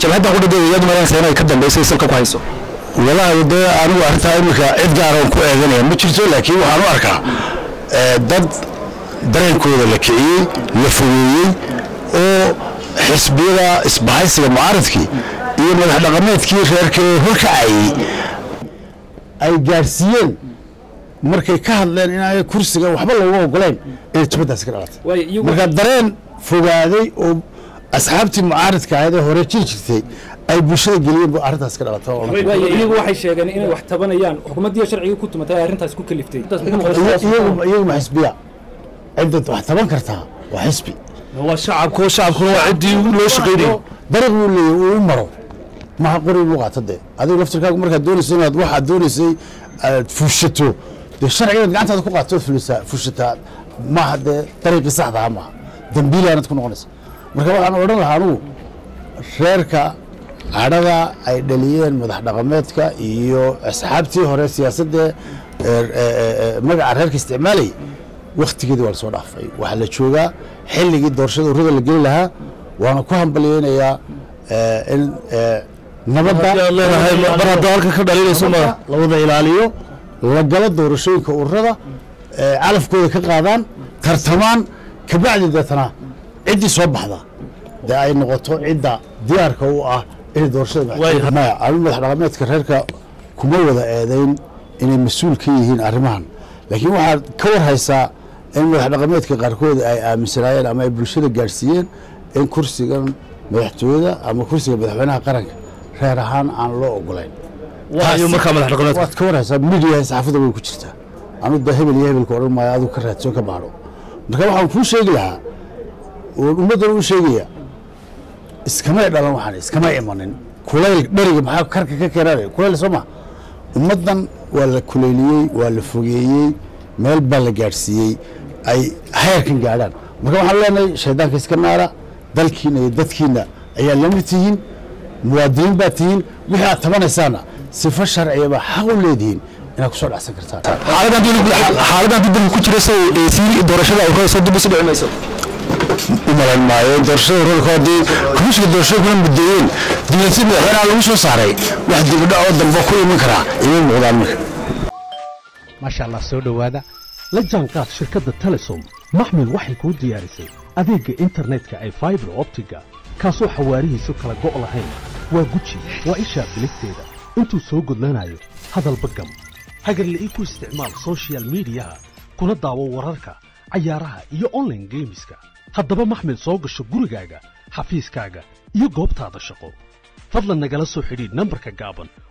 jabhadda qudhadeeda iyadu maranaysa inay ka dambaysay salka ku hayso walaahi dee anigu arrintaa iminka cid gaaran ku eeganaya ma jirto laakiin waxaan u arkaa dad dareenkooda la kiciyey la fogeeyey oo xisbiyada isbahaysiga mucaaradkii iyo madax dhaqameedkii reerka ee horkacayey ay gaadhsiiyeen markay ka hadleen inaanay kursiga waxba looga ogoleyn inay jabadaasi ka dhalatay marka dareen fogaaday oo asxaabtii mucaaradka ahayd ee hore jiri jirtay ay bulshada geliyeen bu arrintaas ka dhalatay iyagu waxay sheegeen inay wax tabanayaan xukuumaddiiyo sharciga ku tumatay ay arrintaas ku kaliftay iyagu ma xisbiya cidda wax taban kartaa waa xisbi waa shacabku shacabkuna waa ciddii loo shaqaynayay dariiq buu leeyahy uu u maro maha qori buu qaata dee adigu laftirkaagu markaad doonayso inaad waxaad doonaysay aad fuushato dee sharcigaad gacantaada ku qaatood fulisaa fuushataa maaha dee dariiqii saxdaha maaha dambiilaanad ku noqonaysa marka waxaan odhan lahaa anugu reerka cadhada ay dhaliyeen madax dhaqameedka iyo asxaabtii hore siyaasadda magaca reerka isticmaalayay wakhtigeedii waa la soo dhaafay waxaa la joogaa xilligii doorashada urada la geli lahaa waana ku hambalyeynayaa in nabadda mar hadda halka ka dhalinayso ma la wada ilaaliyo la galo doorashooyinka ururada calafkooda ka qaadaan tartamaan kabacdi deetana ciddii soo baxda dee ay noqoto cidda diyaarka u ah inay doorashada maya anu madax dhaqameedka reerka kuma wada eedayn inay mas-uul ka yihiin arrimahan laakiin waxaad ka war haysaa in madax dhaqameedka qaarkood ay aaminsanaayeen ama ay bulshada gaadhsiiyeen in kursigan madaxtooyada ama kursiga madaxweynaha qaranka reer ahaan aan loo ogolayn waayo markaa madax dhaqameedka waad ka war haysaa midiya saxaafadda way ku jirtaa anu da hebel iyo hebelka odhan maayo adigu ka raadso ka baadho marka waxaan kuu sheegi lahaa oon ummaddan u sheegaya iskamay dhalan waxaan iskamay imanin kulayl dheriga maxaa karka ka keenaanaya kulayl soo ma ummaddan waa la kuleyliyey waa la fogeeyey meel baa la gaadhsiiyey ay heerkan gaadhaan marka waxaan leenahay shaydaanka iska naara dalkiina iyo dadkiina ayaa la mid tihiin muwaadiniin baa tihiin wixii aad tabanaysaana sifo sharciyaba xaq u leedihiin inaad ku soo dhacsan kartaan xaaladan dib ku jira say sii doorashada ay hoosoo dib usi dhici mayso umalan maayo doorashada ururka haddii komishiga doorashooyinkuna mudeeyeen dibadsi madaxweynaha lagu soo saaray wax dibadho oo dambe ku iman karaa ima muuqdaan marka maasha allah soo dhowaada la jaanqaad shirkadda telesom maxmil waxay kuu diyaarisay adeegga internetka ay faibar optiga kaasoo xawaarihiisu kala go' lahayn waa guji waa ishaa biligteeda intuu soo gudlanayo hadalba gam hagarle ii ku isticmaal sochial midiyaha kuna daawo wararka cayaaraha iyo onlaine geemiska haddaba maxmil soo gasho gurigaaga xafiiskaaga iyo goobtaada shaqo fadlan nagala soo xidhiidh nambarka gaaban